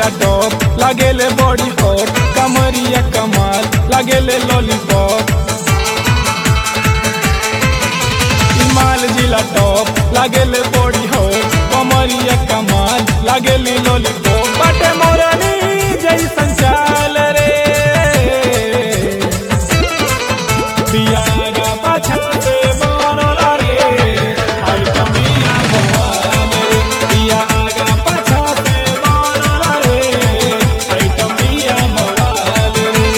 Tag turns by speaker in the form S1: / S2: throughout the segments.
S1: जिला टॉप लागेले body hot कमरिया कमाल लागेले लॉलीपॉप माल जिला टॉप लागेले बॉडी हॉट कमरिया कमाल लागेले लॉलीपॉप बाटे मोरनी जैसन चाल रे पियागा पाछा से बनल रे आई कमिया भगवान रे पियागा पाछा से बनल रे आई कमिया भगवान रे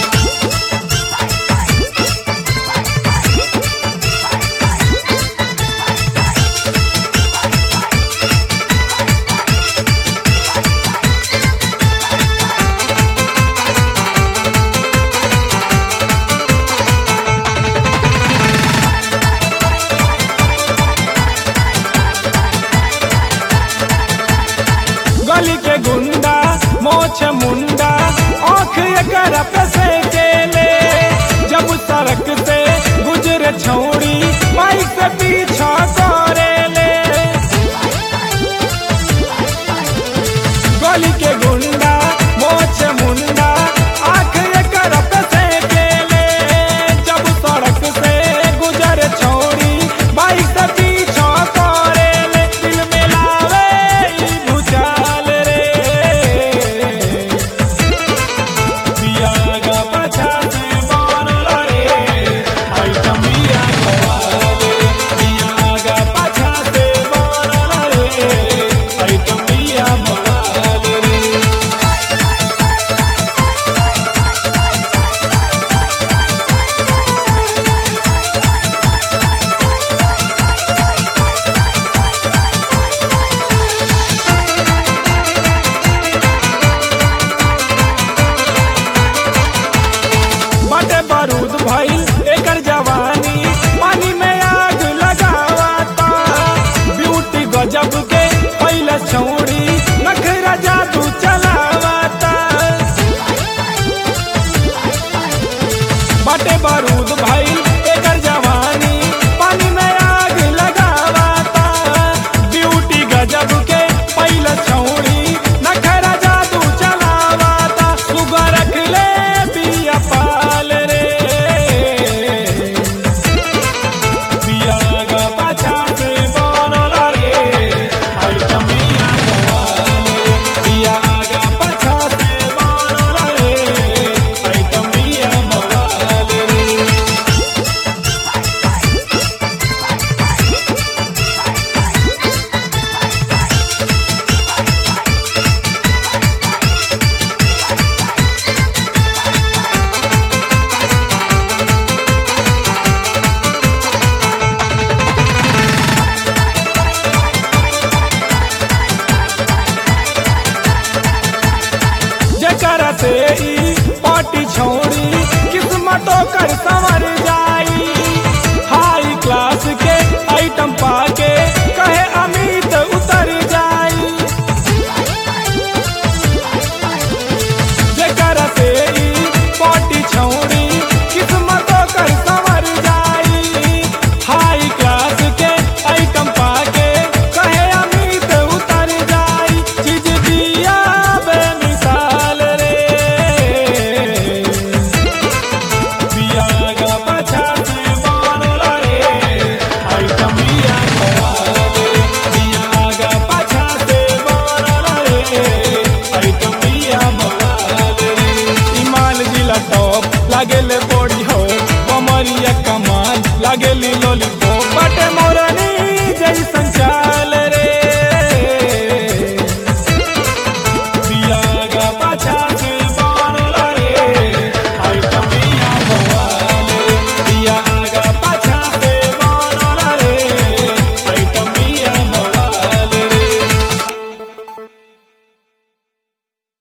S1: गली के गुंडा मोछ मुंडा आँख एकर पे से केले जब सड़क से गुजरे छौड़ी बाइक से पीछा करेले गली के गुंडा मोछ मुंडा आँख एकर पे से केले जब सड़क से गुजरे छौड़ी बाइक से पीछा करेले दिल में लावे ई भूचाल रे पियागा पाछा से बनल रे आई कमिया खवाल रे पियागा पाछा से बनल रे आई कमिया भवाल रे बाटे बारूद भइल एकर जवानी पानी में आग लगावता ब्यूटी गजब के पहले छौड़ी नखरा जादू चलावता बाटे बारूद भइल एकर जवानी पानी में आग लगावता ब्यूटी गजब के पहले छौड़ी नखरा जादू चलावता सुगर रख ले पिया पाल रे पियागा पाछा से बनल रे आई कमिया भवाल रे पियागा पाछा से बनल रे आई कमिया भवाल रे जकरा से ई पार्टी छोड़ी किस्मतों कर सा